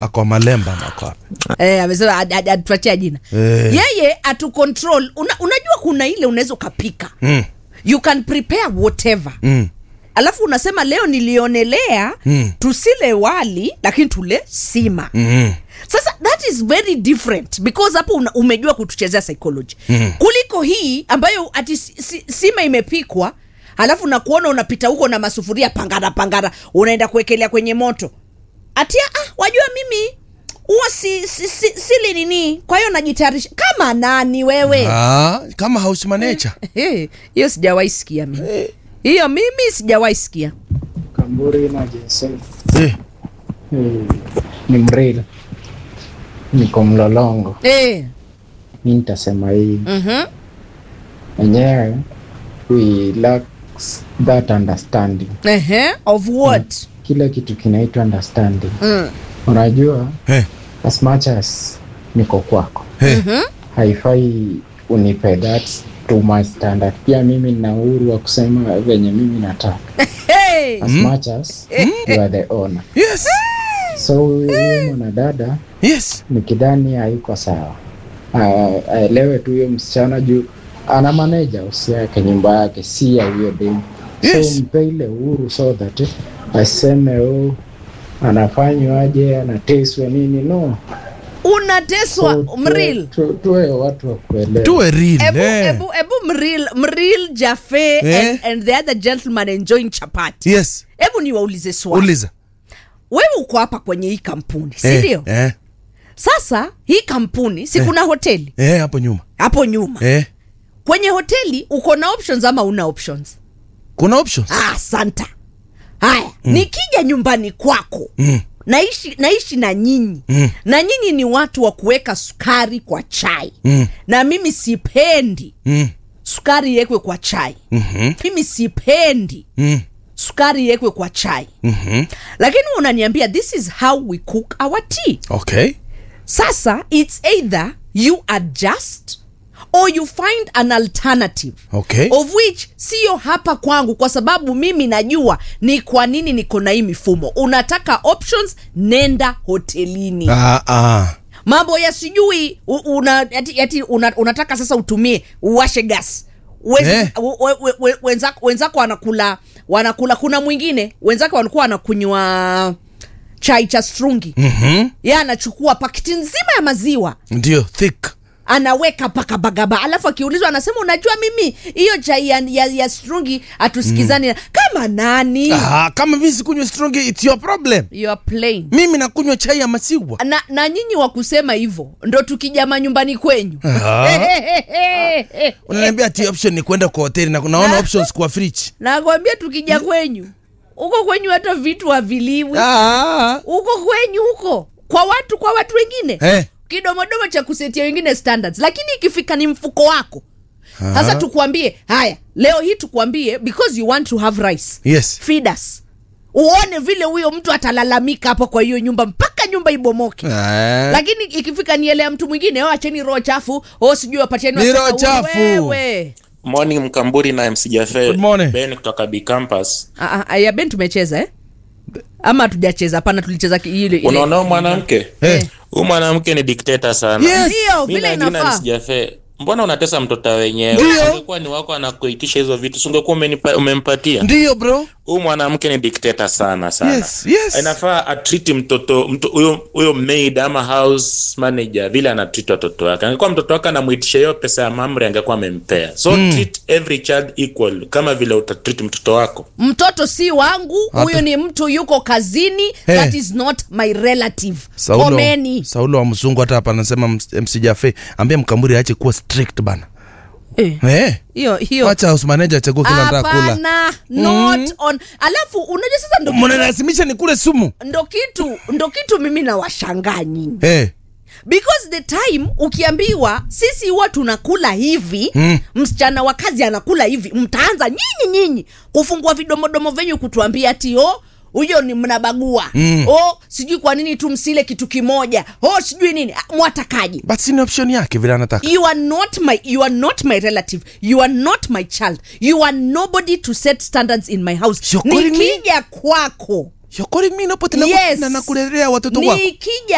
Ako Malemba ama ako wapi? eh, amesema ad- ad- atuachia jina Eh. yeye atu control una, unajua kuna ile unaweza ukapika Mm. you can prepare whatever Mm. alafu unasema leo nilionelea Mm. tusile wali lakini tule sima Mm. sasa that is very different because hapo una- umejua kutuchezea psychology mm. kuliko hii ambayo ati si, si, sima imepikwa alafu nakuona unapita huko na masufuria pangara pangara unaenda kuwekelea kwenye moto atia ah, wajua mimi huwa si, si, si, sili nini kwa hiyo najitayarisha kama nani wewe Ah, kama house manager. Eh, hiyo sijawahi sikia mimi hiyo mimi sijawahi sikia Kamburi na Jensen Eh. Eh, ni mril niko mlolongo eh. mi nitasema hii mm-hmm. wenyewe we lacks that understanding uh-huh. of what kila kitu kinaitwa understanding mm. unajua Eh. as much as niko kwako Eh. haifai unipe that too much standard pia mimi nina uhuru wa kusema venye mimi nataka hey. as much as you are the owner Yes. so huyu mwanadada Yes. nikidhani haiko sawa Ah, aelewe tu huyo msichana juu ana maneja usi yake nyumba yake si ya huyo demu Yes. so mpe ile uhuru so that aseme oh, anafanywaje anateswa nini no unateswa So, mril tu- tu- tuwe watu wa kuelewa Tuwe real. ebu, eh. ebu, ebu mril mril jafe Eh? and, and the other gentleman enjoying chapati Yes. hebu niwaulize swali Uliza. wewe uko hapa kwenye hii kampuni si Eh, ndio Eh. sasa hii kampuni si kuna hoteli Eh, hapo nyuma. hapo nyuma Eh. kwenye hoteli uko na options ama una options Kuna options. ah, santa haya mm. nikija nyumbani kwako Mm. naishi naishi na nyinyi Mm. na nyinyi ni watu wa kuweka sukari kwa chai Mm. na mimi sipendi Mm. sukari iwekwe kwa chai Mhm. mimi sipendi Mm. sukari iwekwe kwa chai Mhm. lakini unaniambia this is how we cook our tea Okay. sasa it's either you adjust or you find an alternative Okay. of which siyo hapa kwangu kwa sababu mimi najua ni kwa nini niko na hii mifumo unataka options nenda hotelini Ah, ah. mambo ya sijui u- una, ati, ati una, unataka sasa utumie uwashe gas Wezi- Eh. we- we- we- we- wenzako wenzako wanakula wanakula kuna mwingine wenzake walikuwa wanakunywa chai cha strungi Mhm. ye anachukua pakiti nzima ya maziwa Ndio thick. anaweka paka bagaba alafu akiulizwa anasema unajua mimi hiyo chai ya, ya, ya strungi hatusikizani mm. kama nani Ah, kama mimi sikunywa strong it's your problem. you are plain Mimi nakunywa chai ya maziwa. na, na nyinyi wa kusema hivyo ndo tukija manyumbani kwenyu Ah. Unaniambia ati option ni kwenda kwa hoteli na naona Na- options kwa fridge. nakwambia tukija kwenyu huko kwenyu hata vitu haviliwi Ah. huko kwenyu huko kwa watu kwa watu wengine Eh. kidomodomo cha kusetia wengine standards lakini ikifika ni mfuko wako sasa tukuambie haya leo hii tukuambie because you want to have rice Yes. feed us uone vile huyo mtu atalalamika hapo kwa hiyo nyumba mpaka nyumba ibomoke Ah. lakini ikifika nielea mtu mwingine o acheni roho chafu o sijui wapatieni Ni wasichana roho uhuru. chafu. Wewe. morning mkamburi na mc jafe Good morning. ben kutoka b campus Ah, ah, ya ben tumecheza eh? ama hatujacheza hapana tulicheza ki- ile ile- unaona huyu mwanamke Eh. huyu mwanamke ni dikteta sana Yes. ndio Mi vile na jina inafaa MC Jafe, mbona unatesa mtoto wenyewe Ndio. ungekuwa ni wako anakuitisha hizo vitu singekuwa umenipa- umempatia Ndio bro. huyu mwanamke ni dikteta sana sana Yes, yes. inafaa atriti mtoto mto- huyo huyo maid ama house manager vile anatriti watoto wake angekuwa mtoto wake anamwitisha hiyo pesa ya mamri angekuwa amempea so treat every child equal kama vile utatreat mtoto wako mtoto si wangu huyu ni mtu yuko kazini Eh. that is not my relative Saulo, komeni Saulo wa mzungu hata hapa anasema ms- MC Jafe ambia mkamburi aache kuwa strict bana. Eh, Eh. hiyo hiyo Acha house manager achague kila nataka kula. hapana not on alafu unajua sasa ndo, Mnalazimisha ni kule sumu. ndo kitu ndo kitu mimi nawashangaa nyinyi Eh. because the time ukiambiwa sisi huwa tunakula hivi Mm. msichana wa kazi anakula hivi mtaanza nyinyi nyinyi kufungua vidomodomo venyu kutuambia ati o huyo ni mnabagua Mm. o sijui kwa nini tu msile kitu kimoja o sijui nini Ah, mwatakaji But si ni option yake vile anataka. you are not my you are not my relative you are not my child you are nobody to set standards in my house You're calling me? nikija kwako You're calling me napo tena Yes. na nakulelea watoto wako. nikija